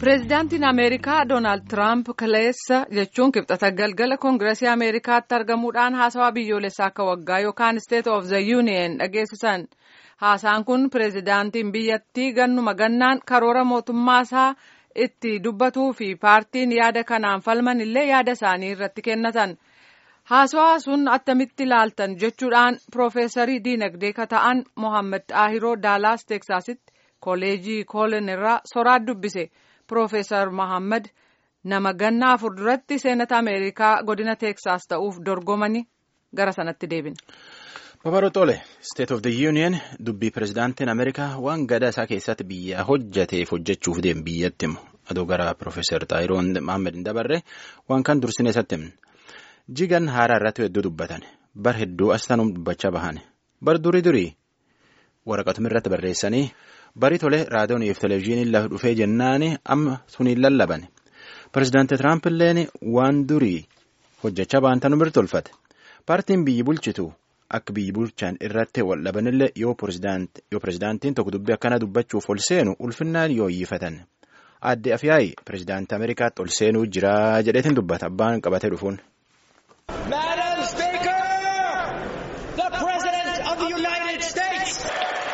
Pireezidaantiin Ameerikaa Doonaald Tiraamp kaleessa jechuun kibxata galgala koongireesii Ameerikaatti argamuudhaan haasawaa biyyoolessaa akka waggaa yookaan State of the Union dhageessisan. Haasaan kun pireezidaantiin biyyattii gannuma gannaan karoora mootummaasaa itti dubbatuu fi paartiin yaada kanaan falman illee yaada isaanii irratti kennatan. Haasawaa sun attamitti ilaaltan jechuudhaan Piroofeesarii diinagdee ka ta'an Mohaammed Xaahiroo Daalaas Teeksaasitti kooleejii Koolen irraa soraat dubbise. Piroofeesar Mohaammed nama ganna afur duratti seenata Ameerikaa godina Teeksaas ta'uuf dorgomanii gara sanatti deebine. Babaroo Xole, State of the Union dubbii pirezidaantiin Ameerikaa waan gadaa isaa keessatti biyya hojjateef hojjechuuf deemu biyyatti himu. Adoo gara Piroofeesar Xaahiroo Mohaammed hin dabarre waan kan dursine isatti himne. Jigan haaraa irratti hedduu dubbatan. Bar hedduu astanuun dubbachaa bahan. Bar durii durii waraqatuma irratti barreessanii barii tole raadiyoonii fi televezyiiniin lafa dhufee jennaani amma suniin lallaban. Pireezidaantii Tiraamp illeen waan durii hojjechaa bahan tanu birtolfate. Paartiin biyyi bulchitu akka biyyi bulchan irratti wal dhabanillee yoo pireezidaantiin tokko dubbii akkana dubbachuuf ol seenu ulfinnaan yoo iyyifatan. Aadde Afyaayi pireezidaantii Ameerikaatti ol seenuu jira jedheetiin dubbata abbaan qabatee dhufuun. Madam Speaker, the President of the United States.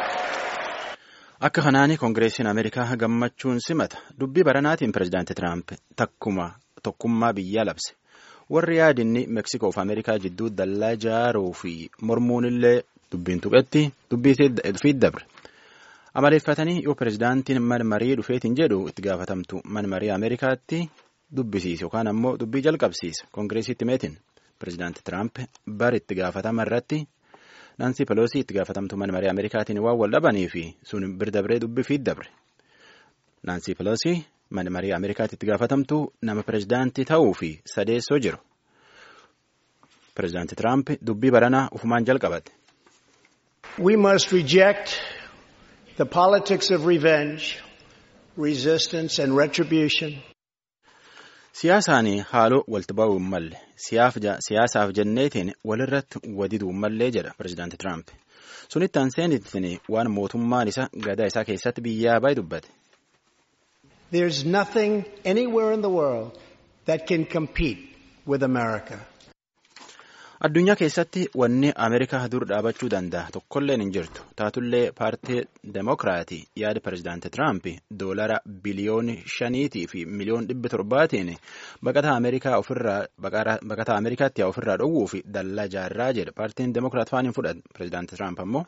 Akka kanaani koongireesiin Ameerikaa gammachuun simata dubbii baranaatiin pireezidaantii Tiraamp takkuma tokkummaa biyyaa labse. Warri yaadinni Meeksikoo fi Ameerikaa jidduu dallaa jaaruu fi mormuun illee dubbiin tuqetti dubbii fi dabre. Amaleeffatanii yoo pireezidaantiin mana marii dhufeetiin jedhu itti gaafatamtu mana marii Ameerikaatti dubbisiise yookaan ammoo dubbii jalqabsiise koongireesiitti meetiin. Pireezidaantii Tiraamp bar itti gaafatama irratti Naansii Peloosii itti gaafatamtuu mana marii Ameerikaatiin waan wal dhabanii fi sun bir dabree dubbii fi dabre. Naansii Peloosii mana marii Ameerikaatti itti gaafatamtuu nama pireezidaantii ta'uu fi sadeessoo jiru. Pireezidaantii Tiraamp dubbii baranaa ufumaan jalqabate. We must reject the politics of revenge, resistance and retribution. Siyaasaan haaloo walti ba'uu hin malle siyaasaaf jenneetiin walirratti wadiduu hin mallee jedha pireezidaantii Tiraamp. Sunitti aanseenittiin waan mootummaan isa gadaa isaa keessatti biyyaa baay'ee dubbate. There is nothing anywhere in the world that can compete with America. Addunyaa keessatti wanni Ameerikaa dur dhaabachuu danda'a tokkolleen hin jirtu. Taatullee paartii Demookiraatii yaada pireezidaantii Tiraamp doolara biliyooni shaniitii fi miliyoon dhibba torbaatiin baqataa Ameerikaa ofirraa baqataa Ameerikaatti ofirraa dhowwuu fi dallaa jaarraa jedha. Paartiin Demookiraat faan hin fudhatu. Pireezidaantii Tiraamp ammoo.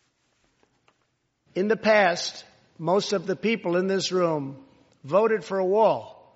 In the past, most of the people in this room voted for a wall,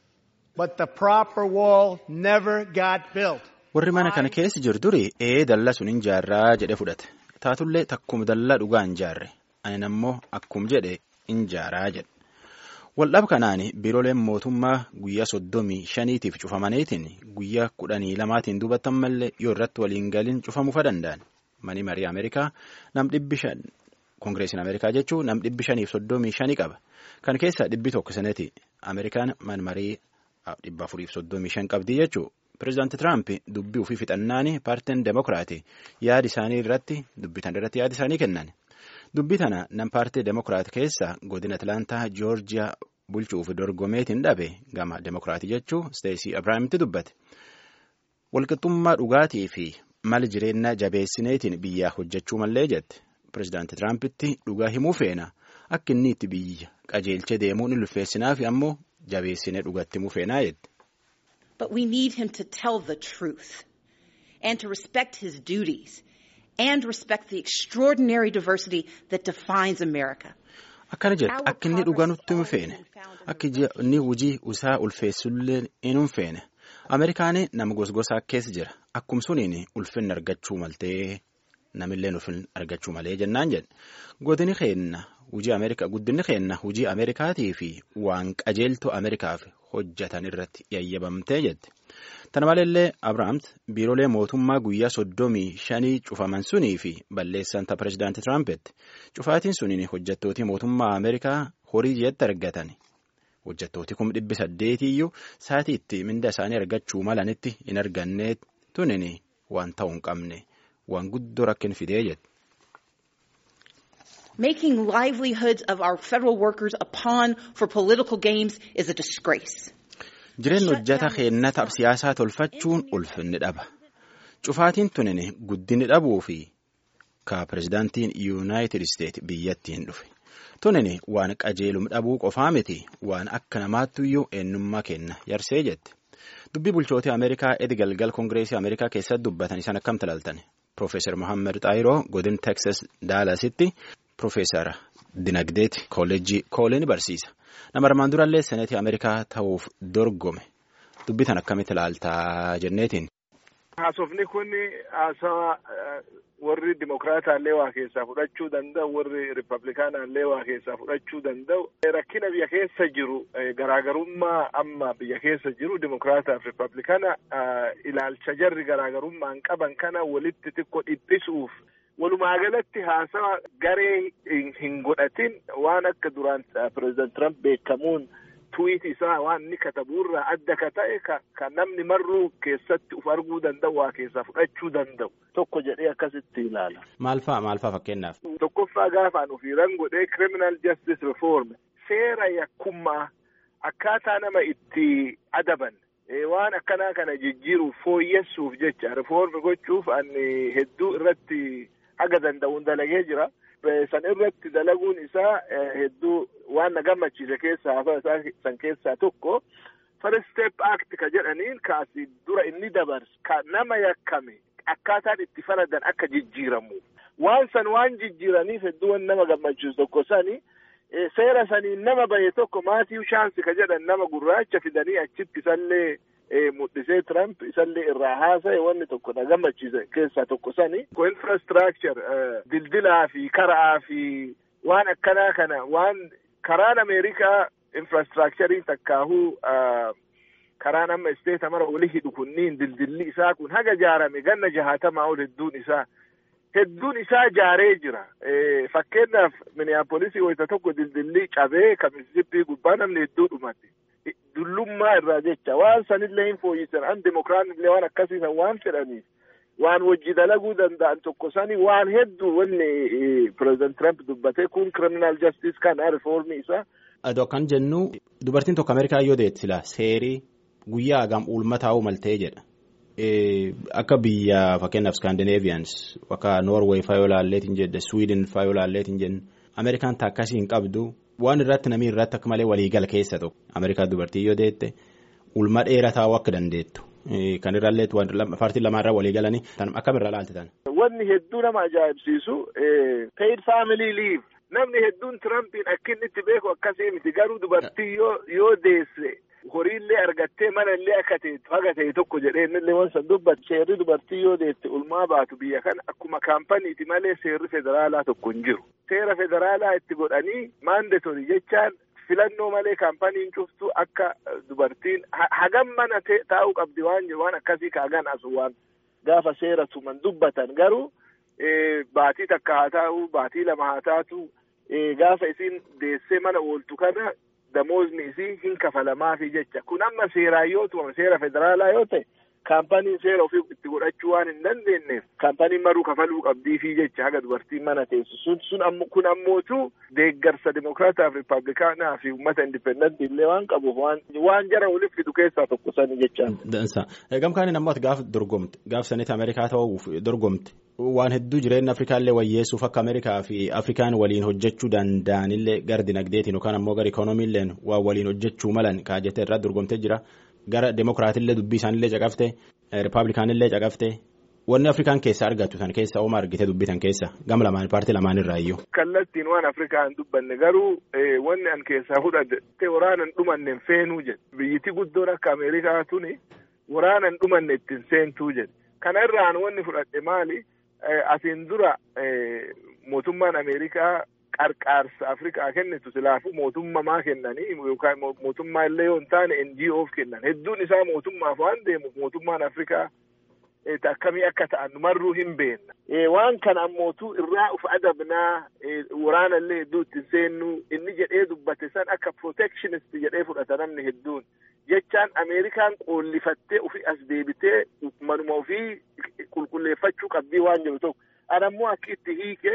but the proper wall never got built. Warri mana kana keessa jiru duri ee dallaa sun hin jaarraa jedhe fudhate. Taatullee takkuma dallaa dhugaa hin jaarre. Ani ammoo akkum jedhe hin jaaraa jedhe. Waldhaba kanaan biirooleen mootummaa guyyaa soddomii shaniitiif cufamaniitiin guyyaa kudhanii lamaatiin duubatan mallee yoo irratti waliin galin cufamuufa danda'an. Mani marii Ameerikaa nam dhibbi shan koongireesiin Ameerikaa jechuun nam dhibbi shaniif soddomii shanii qaba. Kan keessaa dhibbi tokko sanati Ameerikaan man marii dhibba afuriif soddomii shan qabdi jechuudha. Pireezidaantii Tiraamp dubbii ofii fixannaani paartiin Demookiraatii yaada isaanii irratti dubbitan irratti yaada isaanii kennan. Dubbii tana nam paartii Demookiraat keessa godina Atilaantaa Joorjiyaa bulchuuf dorgomeetiin dhabe gama Demookiraatii jechuu Steesii Abiraamitti dubbate. Walqixxummaa dhugaatii fi mala jireenyaa jabeessineetiin biyyaa hojjechuu mallee jette. Pireezidaantii Tiraampitti dhugaa himuu feena akka inni itti biyya qajeelchee deemuun ulfeessinaa fi ammoo jabeessinee dhugatti himuu feenaa jette. But we need him to tell the truth and to respect his duties and respect the extraordinary diversity that defines America. Akkana jedhe akka inni dhugaa nutti hin feene akka inni hojii isaa ulfeessullee hin feene Ameerikaan nama gosgosaa keessa jira akkum suniin ulfinna argachuu maltee namilleen ulfinna argachuu malee jennaan jedhe godini keenna hojii Ameerikaa guddinni keenna hojii Ameerikaatii fi waan qajeeltoo Ameerikaaf hojjetan irratti yayyabamtee jette. Tana maleellee Abiraams biiroolee mootummaa guyyaa soddomii shanii cufaman sunii fi balleessan ta pireezidaantii Tiraampeti. Cufaatiin suniin hojjettootii mootummaa Ameerikaa horii jeetti argatan. Hojjettooti kum dhibbi saddeetiyyuu sa'aatii itti minda isaanii argachuu malanitti hin arganne tunin waan ta'uu hin qabne waan guddoo rakkin fidee jette. Making livelihoods of our federal workers a pawn for political games is a disgrace. Jireenya hojjeta keennataaf siyaasaa tolfachuun ulfinni dhaba. Cufaatiin tunini guddinni dhabuu fi ka pirezidaantiin yuunaayitid isteet biyyattiin dhufe. Tunini waan qajeelum dhabuu qofaa miti waan akka namaattuyyuu eenyummaa kenna yarsee jette. Dubbii bulchootii Ameerikaa edi galgal Koongireesii Ameerikaa keessatti dubbatan isaan akkam talaaltan. Profeesar Mohaammed Xaayiroo godin Teksas Daalasitti Profeesar Dinagdeeti Kooleejjii Kooleen barsiisa. Nama armaan durallee seneetii Ameerikaa ta'uuf dorgome. Dubbitan akkamitti ilaaltaa jenneetiin. Haasofni kun haasawa warri dimokiraataallee waa keessaa fudhachuu danda'u warri riippablikaanaallee waa keessaa fudhachuu danda'u rakkina biyya keessa jiru garaagarummaa amma biyya keessa jiru dimokiraataaf riippablikaana ilaalcha jarri garaagarummaan qaban kana walitti xiqqoo dhiphisuuf walumaa galatti haasawa garee hin godhatin waan akka duraan pireezidant Trump beekamuun. tuwiit isaa waan inni katabuurraa adda ka ta'e ka namni marruu keessatti uf arguu danda'u waa keessaa fudhachuu danda'u tokko jedhee akkasitti ilaala. Maal fa'a maal fa'a fakkeenyaaf. Tokkoffaa gaafaan ofiiran godhee criminal justice reform seera yakkummaa akkaataa nama itti adaban waan akkanaa kana jijjiiruuf fooyyessuuf jecha reform gochuuf ani hedduu irratti haga danda'uun dalagee jira. san irratti dalaguun isaa hedduu waan na gammachiise keessaa hafa isaa san keessaa tokko first step act ka jedhaniin kaasi dura inni dabarse ka nama yakkame akkaataan itti faladan akka jijjiiramu waan san waan jijjiiraniif hedduu waan nama gammachiisu tokko sani seera saniin nama bahe tokko maatiiw shaansi ka jedhan nama gurraacha fidanii achitti isallee mul'isee Trump isallee irraa haasa'e wanni tokko na gammachiise keessaa tokko sani. Infrastructure dildilaa fi karaa fi waan akkanaa kana waan karaan Ameerikaa infrastructurii takkaahuu karaan amma isteeta mara oli hidhu kunniin dildilli isaa kun haga jaarame ganna jahaatamaa ol hedduun isaa hedduun isaa jaaree jira. Fakkeenyaaf Minneapolis wayita tokko dildilli cabee kan Mississippi gubbaa namni hedduu dhumate. dullummaa irraa jecha waan sanillee hin fooyyisan an dimokiraanillee waan akkasiisan waan fedhaniif waan wajji dalaguu danda'an tokko sani waan hedduu wanni pireezidant Trump dubbate kun criminal justice kana rifoormii isaa. Adoo akkan jennu dubartiin tokko Ameerikaa yoo deetti sila seerii guyyaa hagam ulma taa'uu maltee jedha. Akka biyya fakkeenyaaf Scandinavians akka Norway faa yoo laalleetiin jedhe Sweden faa yoo laalleetiin jennu Ameerikaan akkasii hin qabdu. waan irratti namni irratti akka malee waliigala keessa tokko Ameerikaa dubartii yoo deette ulma dheeraa taa'uu akka dandeettu kan irrallee paartiin lamaarraa waliigalanii akkamirra laaltitan. Wanni hedduu nama ajaa'ibsiisu paid family leave namni hedduun Tirampiin akka inni itti beeku akkasii miti garuu dubartii yoo yoo deesse horiillee argattee manallee akka ta'etu haga ta'e tokko jedhee innillee waan san dubbatu seerri dubartii yoo deette ulmaa baatu biyya kana akkuma kaampaniiti malee seerri federaalaa tokko hin jiru. Seera federaalaa itti godhanii maandatorii jechaan filannoo malee kaampaniin cuftu akka dubartiin hagam mana taa'uu qabdi waan jiru waan akkasii kaagan asu waan gaafa seera tuman dubbatan garuu baatii takka haa taa'u baatii lama haa taatu gaafa isiin deessee mana ooltu kana damoozni isii hin kafalamaafi jecha kun amma seeraan yoo tumame seera federaalaa yoo ta'e kaampaniin seera ofii itti godhachuu waan hin dandeenyeef kaampaniin maruu kafaluu qabdiifi jecha haga dubartiin mana teessu sun sun ammo kun ammootu deeggarsa dimokiraataaf riippablikaanaa fi uummata indipendentii illee waan qabuuf waan waan jara waliif fidu keessaa tokko sani jechaan. Dansa gamkaaniin ammoo gaaf dorgomte gaaf sanitti Ameerikaa ta'uuf dorgomte waan hedduu jireenya Afrikaallee wayyeessuuf akka Ameerikaa fi Afrikaan waliin hojjechuu danda'anillee gara dinagdeetiin yookaan ammoo gara ikoonomiilleen waan waliin hojjechuu malan kaajjatee irraa dorgomtee jira. gara demokiraatillee dubbii isaanillee caqafte riippablikaanillee caqafte wanni afrikaan keessa argattu san keessa ooma argite dubbitan keessa gama lamaan paartii lamaan irraa iyyuu. kallattiin waan afrikaa hin dubbanne garuu wanni an keessaa fudhate waraana hin dhumanne feenuu jedhe biyyiti guddoon akka ameerikaa tuni waraana hin dhumanne ittiin seentuu jedhe kana irraan wanni fudhadhe maali asiin dura mootummaan ameerikaa. qarqaarsa afrikaa kennitu silaafuu mootummamaa kennanii yookaan mootummaa illee yoo hin taane NGOf kennan hedduun isaa mootummaaf waan deemuuf mootummaan afrikaa akkamii akka ta'an marruu hin beenna. Waan kana ammootu irraa uf adabnaa waraana illee hedduu ittiin seennu inni jedhee dubbate san akka protectionist jedhee fudhata namni hedduun jechaan Ameerikaan qoollifattee ofii as deebitee manuma ofii qulqulleeffachuu qabdii waan jiru tokko. Anammoo akka itti hiike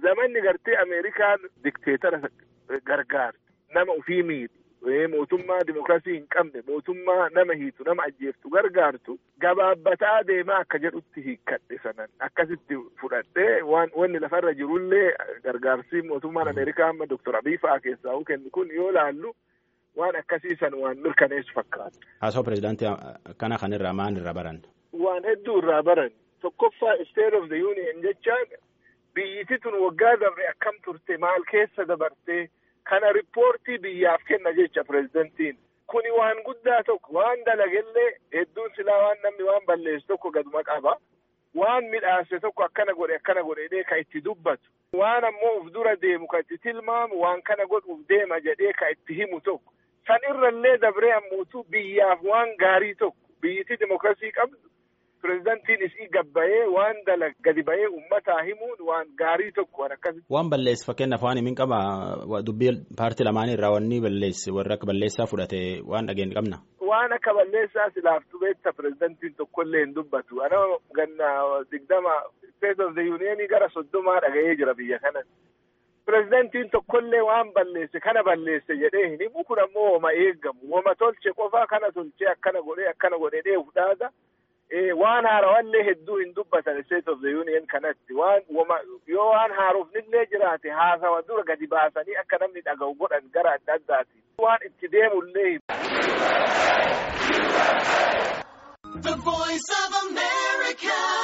zamanni gartee Ameerikaan dikteetara gargaarti nama ofii miidhu mootummaa dimokiraasii hin qabne mootummaa nama hiitu nama ajjeeftu gargaartu gabaabbataa deemaa akka jedhutti hiikkadhe sanan akkasitti fudhadhee waan wanni lafarra jirullee gargaarsi mootummaan Ameerikaa amma Doktor Abiy fa'aa keessaa kennu kun yoo laallu waan akkasii san waan mirkaneessu fakkaata. Haasoo pireezidaantii kana kanirraa maal irraa baran? Waan hedduu irraa baran tokkoffaa state of the union jechaan biyyiti tun waggaa dabre akkam turte maal keessa dabartee kana riippoortii biyyaaf kenna jecha pireezidantiin kuni waan guddaa tokko waan dalagellee hedduun silaa waan namni waan balleessu tokko gaduma qaba waan midhaase tokko akkana godhe akkana godhedhee ka itti dubbatu waan ammoo uf dura deemu ka itti tilmaamu waan kana godhuuf deema jedhee ka itti himu tokko san irrallee dabree ammuutu biyyaaf waan gaarii tokko biyyiti dimokiraasii qabdu pireezidantiin isii gabbayee waan dalag gadi bayee ummataa himuun waan gaarii tokko waan akkasitti. Waan balleessu fakkeenyaaf waan himin qaba dubbii paartii lamaanii irraa wanni balleessi warra akka balleessaa fudhate waan dhageenye qabna. Waan akka balleessaa silaaftu beekta pireezidantiin tokkollee hin dubbatu. Ana ganna digdama state of the union gara soddomaa dhaga'ee jira biyya kanan. Pireezidantiin tokkollee waan balleesse kana balleesse jedhee hin himu kun ammoo wama eeggamu. Wama tolche qofaa kana tolchee akkana godhee akkana godhee fudhaata. waan haarawallee hedduu hin dubbatan state of the union kanatti waan wama yoo waan haarofnillee jiraate haasawa dura gadi baasanii akka namni dhaga'u godhan gara adda addaati waan itti deemullee The voice of America.